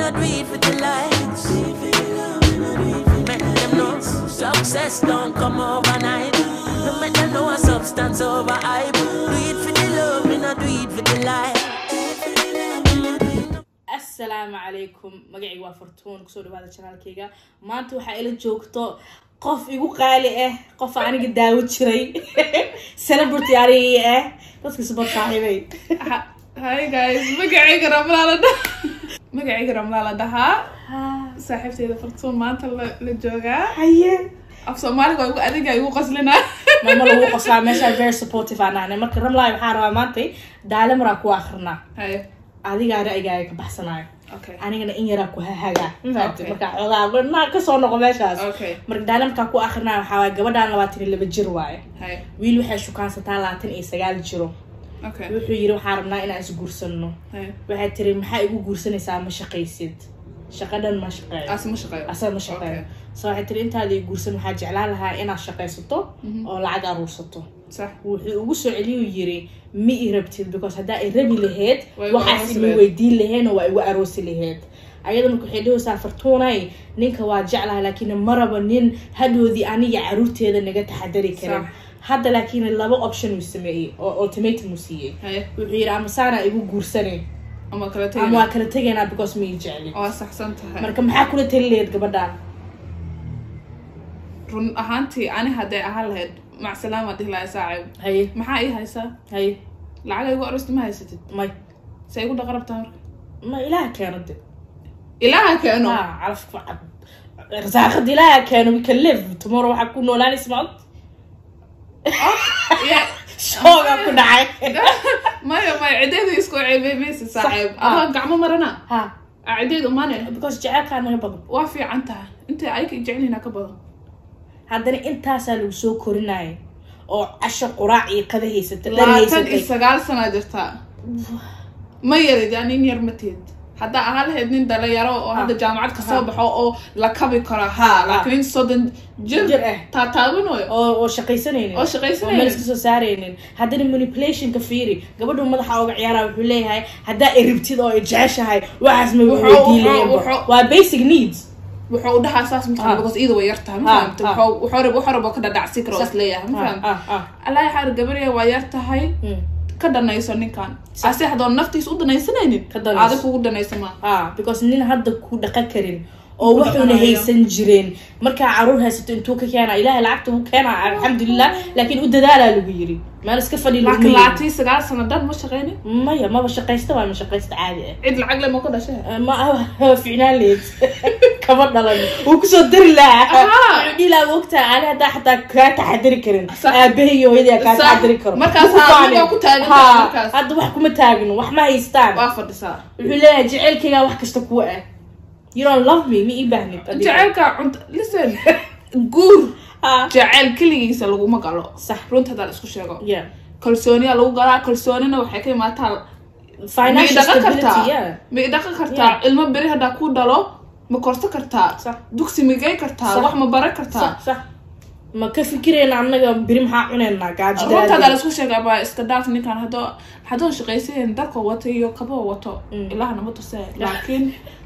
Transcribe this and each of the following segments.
I do it for the lights. Make them know success don't come overnight. No make them know a substance over hype. Do it for the love, me not do it for the light. asalaamu calaykum magacayga waa fortuun kusoo dhawaada janaalkayga maanta waxaa ila joogto qof igu qaali ah qof aniga daawo jiray celebrity anigii ah dadka subar saaxiibay hi guys magacayga ramlaa la dhaha magacayga ramlaa la dhahaa saaxiibteyda fartuun maanta la la joogaa haye af soomaaliga waa igu adiga igu qoslinaa mama lagu qoslaa meesha very supportive aan nahnay marka ramlaay waxaa rabaa maantay daale maraa ku akrinaa haye adigaa ra'yigaaga ka baxsanayo okay anigana in yaraa ku hahagaa Okay. marka xoogaa naa kasoo noqo meeshaas okay marka daale markaa ku akrinaa waxaa waay gabadhaan labaatan iyo laba jir waaye haye wiil waxay shukaansataa labaatan iyo sagaal jiro okay wuxuu yiri waxaa rabnaa inaan is guursano haye waxay tiri maxaa igu guursanaysaa ma shaqaysid shaqadhan ma shaqeeyo aasi ma shaqeeyo asaga ma shaqeeyo so waxay tiri intaada i guursan waxaa jeclaan lahaa inaad shaqaysato oo lacag aruursato sax wuxuu ugu soo celiyuu yiri ma i rabtid because haddaa i rabi laheyd Waa igu waxaas aroosi ima lahayd. weydiin laheenoo waa igu aroosi laheyd ayada marka waxay dhahaysaa fartuunay ninka waa jeclaha laakiin ma rabo nin hadhoodii aniga caruurteeda naga taxadari karin Sax. hadda laakiin laba option uu sameeyey oo ultimatum uu siiyey haye wuxuu yidhi ama saana igu guursanay ama kala ama tegina waa kala tegaynaa because ma ii jecli waa saxsan tahay marka maxaa kula tali laheyd gabadhaan run ahaantii ani hadday ahaan lahayd macsalaama dhihi lahay saacib haye maxaa ii haysaa haye lacaga igu arosti ma haysatid may se igu dhaqarabtaa marka ma ilaaha keeno de ilaaha keeno ha calafka cab rasaaqada ilaaha keeno we can live tomorrow waxaa ku noolaanaysa maad Yeah. shoogaa ku dhacay maya maya cideedu isku ceebeemaysa saaxiib ah. adoo gacmo marana ha cideedu mane because jecelkaa naga badan waa fiican tahay intay ayka jecelina ka badan haddana intaasaa lagu soo korinaya oo casho quraac iyo qada haysata dhar labaatan iyo haysatay sagaal sanaa jirtaa ma yarid yaa nin yar mateed haddaa ahaan lahayd nin dhalinyaro oo hadda jaamacad kasoo Ah. baxo oo la kabi karo ha laakiin nin soddon jir Jir ah. taataabanayo oo oo shaqaysanaynin Oo shaqaysanaynin. meel iska soo saaraynin haddana manipulationka fiiri gabadhu madaxa uga ciyaara wuxuu leeyahay haddaa i rabtid oo i jeceshahay waxaas ma Wuxuu- weydiin wuxuu- lahayn wuxuu- waa basic needs wuxuu u dhahaa saas Ah. mataqan because iyada way yar tahay ma Ah, fahamta ah. wuxuu wuxuu rab wuxuu rabo ka dhadhacsi karo Sax. isleeyahay ma Ah, fahamta ah, ah. allah xaar gabariya waa yar tahay Mm. ka dhanayso ninkan ase hadoon naftiisa u danaysanaynin Ka danayso. adig kugu danaysa ma ah because nin hadda ku dhaqan karin oo Ku wuxuuna dhaqanayo. haysan jireen markaa caruur haysato intuu ka keena ilaahay lacagta uu keena alxamdulilah laakiin u dadaalaa lagu yiri meel iska fadhi laguma laakiin yeelin. laatii sagaal sano dhan ma shaqaynin maya maba shaqaysta waa ma shaqaysta caadi ah cid lacag le ma ka dhashay Eh, ma ficnaan leed kama dhalan wuu kusoo dari lahaa Ahaa. wuxuu dhihi lahaa ogtaa ani haddaa xataa kaa taxadari karin Sax. aabahay iyo hooyadaa kaa Sax. taxadari karo Markaas Ku haa, faanin. adiga ku taagan tahay Haa, markaas. hadda wax kuma taagno wax ma haystaan waa fadhisaa wuxuu leeyahay jecelkaygaa wax kasta kuwa ah you don't love me ma ii baahnid adiga. jaceylka cunta listen guur Ah. jaceyl keligiisa laguma galo Sax. runta hadaa la isku sheego yeah kalsooniyaa lagu galaa kalsoonina waxay ka imaataa ma financial idhaqan stability kartaa yeah ma idhaqan kartaa ilmo beri haddaa ku dhalo ma korso kartaa Sax. dugsi migay kartaa Sax. wax ma baran kartaa sax sax ma ka fikirayna annaga beri maxaa cunaynaa runta hadaa gaajida laisku sheegaa baa iska dhaaf ninkan hadoo haddoo shaqaysayen darka wato iyo kaboo wato Mm. ilahana ma tusee laakiin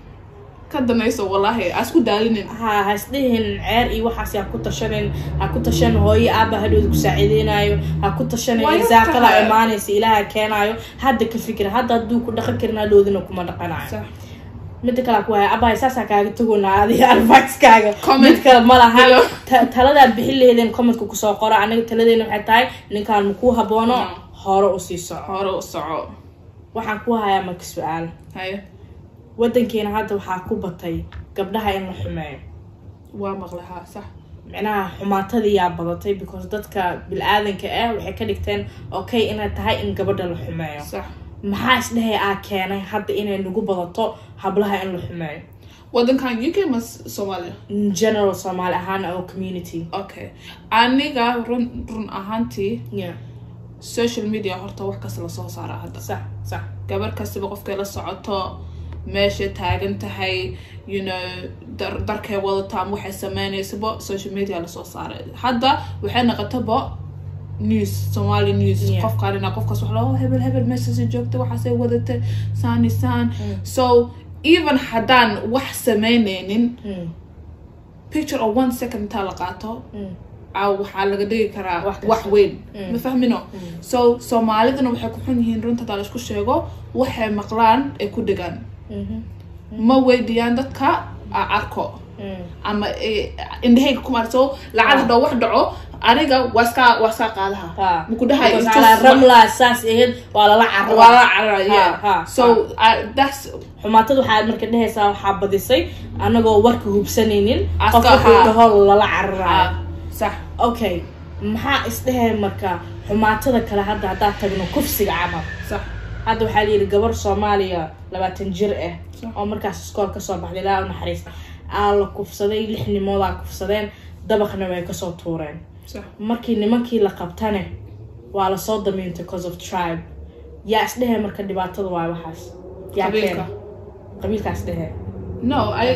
ka danayso wallaahi aa isku daalinin ha ha isdhihin ceer iyo waxaas ha ku tashanin ha ku tashan hooyo aaba hadhowda ku saaciideynayo ha ku tashanin Waa yar irsaaqada tahay. imaanaysa ilaaha keenaayo hadda ka fikir hadda hadduu ku dhaqan karin hadhowdina kuma dhaqanayo Sax. mida kale ku haya abahay saasaa kaaga tagoonaa adiga advicekaaga Comment mid kale ma laha below. Ta- taladaad bixin laheedeen commentka kusoo qora anaga taladeena waxay tahay ninkaan makuu haboono No. hore usii soco hore u soco waxaan ku hayaa marka su-aal haye wadankeena hadda waxaa ku batay gabdhaha in la xumeeyo waa maqlahaa sax micnaha xumaatadiyaa badatay because dadka bil-aadanka ah waxay ka dhigteen okay inay tahay in gabadha la xumeeyo sax maxaa isdhehay aa keenay hadda inay nagu badato hablaha in la xumeeyo wadankan uk ma soomaaliya in general soomaali ahaan oo community okay aniga run run ahaantii yeah social media horta wax kasta lasoo saaraa hadda sax sax gabar kastaba qofkay la socoto meesha taagan tahay you know dar darkay wadato ama waxay sameynaysaba social media lasoo saaray hadda waxay noqotaba news somali news Yeah. qof kalina qofkaas wax loo hebel hebel meeshaasay joogta waxaasay wadatay saani saan so even haddaan wax samaynaynin Mm, picture of one second intaa la qaato mm, aa waxaa laga dhigi karaa Wax kasta. wax weyn Mm. ma fahmino so soomaalidana waxay ku xun yihiin runta hadaa la isku sheego waxay maqlaan ay ku dhigaan mhm, ma weydiiyaan dadka aa arko mm. ama eh, indhahayga kuma so lacag hadoo wax dhaco aniga waa iska waa iska qaadaha Ha. maku dhahay Because it's calaa just- ramla saas ahayd waa lala carra waa la carara Ha, yeah ha, so I- that's xumaatada waxaad marka dhehaysaa waxaa badisay anagoo warka hubsanaynin Aska, qof wuxuu ha. dhaho lala cararayo ah, sax okay maxaa isdheheen marka xumaatada kale hadda haddaad tagno kufsiga camal sax hadda waxaa layidhi gabar soomaaliya labaatan jir ah Sax. oo markaas iskool kasoo baxday ilaa u naxariista aa la kufsaday lix nimoodaa kufsadeen dabaqna way kasoo tuureen sax markii nimankii la qabtane waa lasoo damiintay cause of tribe yaa isdhehe marka dhibaatada waa waxaas yaa Qabiilka. keena qabiilkaas dhehe no i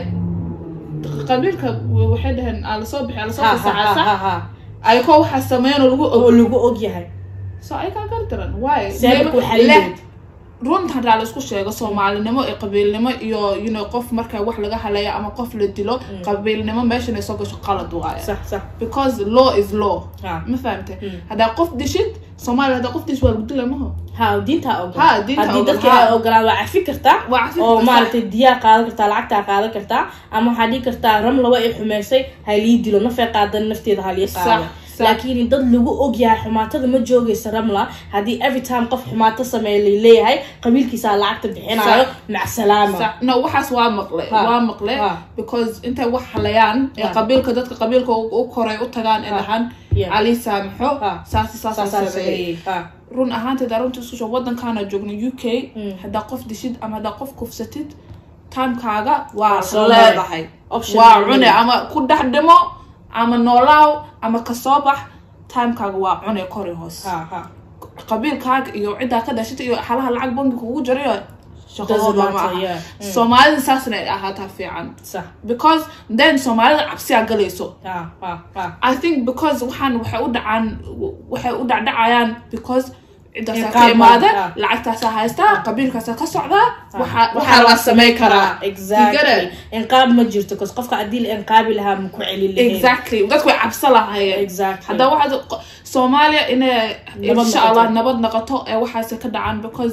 qabiilka waxay dhaheen aa lasoo bixi aa lasoo ha bixi ha ha sax ha ha ayakoo waxaa sameyn oo lagu oo og lagu og yahay so ay kaa gar daran why seebak waxaa leh leeyahay runta hadaa la isku sheego soomaalinimo iyo qabiilnimo iyo you know qof marka wax laga haleeyo ama qof la dilo qabiilnimo meeshan ay soo gasho qalad waaye sax sax because law is law ha ma fahamte Mm. haddaa qof dishid soomaaliya haddaa qof dish waa lagu dila maho ha diintaa ogol Ha, diintaa haddii ogol, dadka ha. ay ogolaan waa cafi kartaa Waa cafi oo kartaa. maaragtay diyaa qaadan kartaa lacagtaa qaadan kartaa ama waxaa dhihi kartaa ramla waa i xumeysay halii dilo nafay qaadan nafteeda halii qaado Sax, sax. laakiin dad lagu ogyahay xumaatada ma joogaysa ramla haddii every time qof xumaato sameeya laleeyahay qabiilkiisaa lacagta bixinayo Sax. macsalaama Sax. no waxaas waa maqle Ha. waa maqle Ha. because intay wax halayaan ee Ha. qabiilka dadka qabiilka u u koray u tagaan ee Ha. dhahaan Yeah. ali saamaxo Ha. saasi saasa saasaa sameeyey sameeyey ha run ahaanteed arunta isku soo wadankaana joogno u k Mm. haddaa qof dishid ama haddaa qof kufsatid timekaaga waa soo leedahay Option waa ma cune leedahay. ama ku dhex dhimo ama noolaaw ama kasoo bax timekaaga waa cune kori hoos ha ha qabiilkaaga iyo ciddaa ka dhashata iyo xalaha lacag bangi kugu jarayo shaqadooda Doesn't ma matter, aha yeah. Mm. soomaalida saasna ay ahaataa fiican sax because then soomaalida cabsiyaa galayso ha ha ha I think because waxaan waxay u dhacaan waxay u dhacdhacayaan because ciddaasaa ka Inqaab imaada ah. lacagtaasaa haystaa qabiilkaasaa ka socdaa waxa waxaa waxaa la la sameyn karaa exactly inqaab ma jirto cause qofka haddii la inqaabi lahaa ma ku celin lahayn exactly dadku way cabso lahaayeen Exactly. haddaa waxaad qo- soomaaliya inay Nabad insha noqoto. allah nabad noqoto ee waxaas ka dhacaan because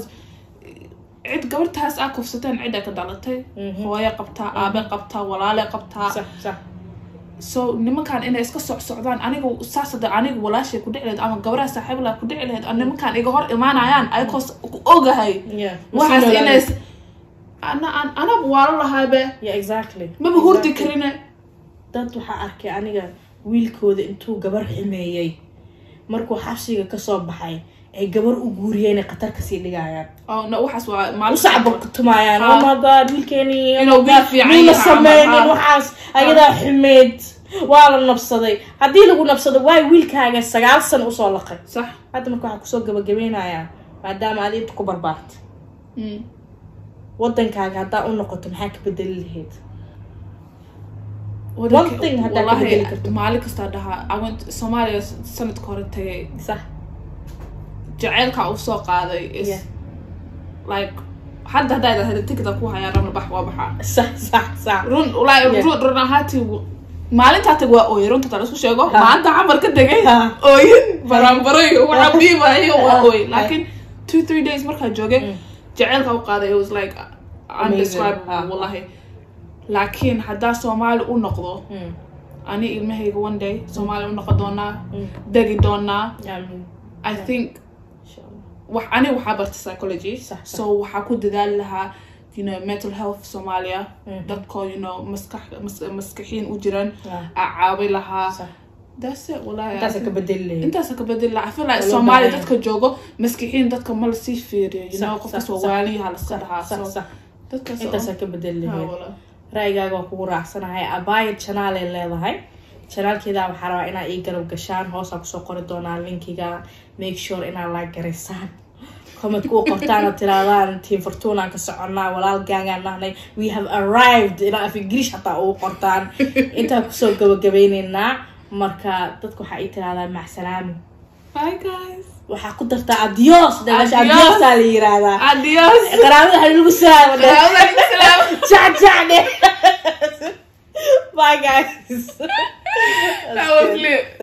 cid gabartaas aa kufsateen cid ay ka dhalatay Mhm. hooyo qabtaa aabe qabtaa walaale qabtaa sax sax so nimankan inay iska socsocdaan aniga saas hada aniga walaashay ku dhici lahayd ama gabaraha saaxiibla ku dhici lahayd oo nimankan iga hor imaanayaan ayakoo s- ku ogahay yeah waxaas Masii inay noolaada. ana an- anaba waalo lahaabe yeah exactly maba hurdi Exactly. karine dad waxaa arkay aniga wiilkooda intuu gabar ximeeyey markuu xabsiga kasoo baxay ay gabar u guuriyeen ay khatar kasii dhigayaan oo no waxaas waa maalin usacba ku tumaayaan Ha. oh my god wiilkeeni oh Inuu my wiil God, fiican muuna yahay sameynin ama- ha. waxaas ayadaa xumeyd waa la nabsaday haddii lagu nabsado waay wiilkaaga sagaal sano usoo laqay sax hadda marka waxaa kusoo gabagabeynayaa maadaama aad inta ku barbaartay Mm. wadankaaga haddaa u noqoto maxaa ka bedeli lahayd Wadanka- thing haddaa ka wallahi, bedeli karto. maalin kastaa dhahaa I went soomaaliya sanadka hore tagay sax jaceylka uu soo qaaday is Yeah. like hadda haddaa idhaa heli tikida ku hayaan ramla bax waa baxaa sax sax sax run like Yeah. run run ahaantii w- maalintaa tag waa ooye runta tala isku sheego Ha. maanta camar ka degay Ha. ooyin baranbarayo waxa biibayo waa Ha. ooy laakiin two three days markaa joogay Mm. jaceylka u qaaday it was like Amazing. undescribable Ha. wallahi laakiin haddaa soomaali u noqdo Mm. ani ilmahayga one day soomaali u noqon doonaa Mm. degi doonaa Amiin. i think Insha Allah. wax ani waxaa barta psychology Sax, sax. so waxaa ku dadaali lahaa you know mental health soomaaliya Mhm. dadkoo you know maskax mas, maskaxiin u jiran Ah. aa caawi lahaa Sax. that's it wallahi intaasa ka bedeli lahayd intaasa ka bedeli lahaa I feel like Waa loo soomaaliya baahan dadka joogo maskixiin dadka ma lasii fiiriyo you Sax, know sax, qofkas sax. waa waaliyaha laska dhahaa sax so sax dadkaas intaasaa ka bedeli Ha, lahayd wallah. ra'yigaaga waa kugu raacsanahay abaayad channel ay leedahay channelkeeda waxaa rabaa inaa ii garab gashaan hoosaan kusoo qori doonaa linkiga make sure inaa laa garaysaan comment ku qortaan oo tiraadaan team fortuna ka soconnaa walaal gaangaan nahnay we have arrived ilaa af ingiriish hataa ugu qortaan intaan kusoo gabagabeyneynaa marka dadka waxaa ii tiraahdaa macsalaami bye guys waxaa ku dartaa adios dagasha Adios. adiosaa la yiraahdaa adios qaraabada waxaa lagu salaama Salaam alaikum. bye guys That was lit.